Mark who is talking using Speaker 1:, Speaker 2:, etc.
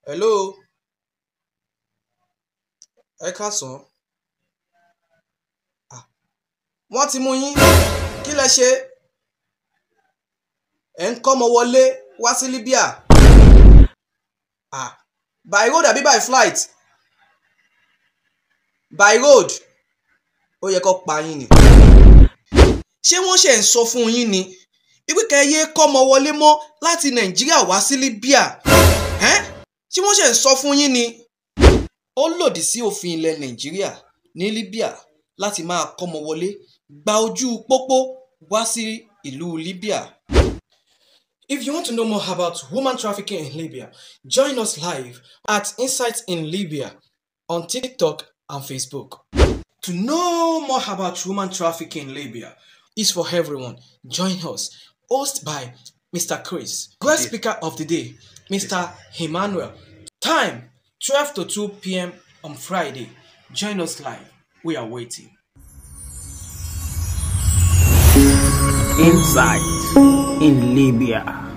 Speaker 1: hello ẹ káàsán Ah, wọ́n ti mú yín kí lẹ ṣe ẹ̀ ń kọ́mọ wọlé wá sí Libya ah by road àbí by flight by road ó yẹ kó pa yín ni ṣé wọ́n ṣe ń sọ fún yín ni wípé kẹ́yẹ kọ́mọ wọlé mọ́ láti Nàìjíríà wá sí Libya ẹ́n ṣé wọ́n ṣe ń sọ fún yín ni ó lòdì sí òfin ilẹ̀ Nàìjíríà ní Libya láti máa kọ́mọ wọlé gba ojú pópó wá sí ìlú Libya. If you want to know more about woman trafficking in Libya, join us live at Insights in Libya on TikTok and Facebook. To know more about woman trafficking in Libya is for everyone. Join us. Hosted by Mr. Chris. Guest speaker of the day, Mr. Emmanuel. Time 12 to 2 p.m. on Friday. Join us live. We are waiting.
Speaker 2: Insight in Libya.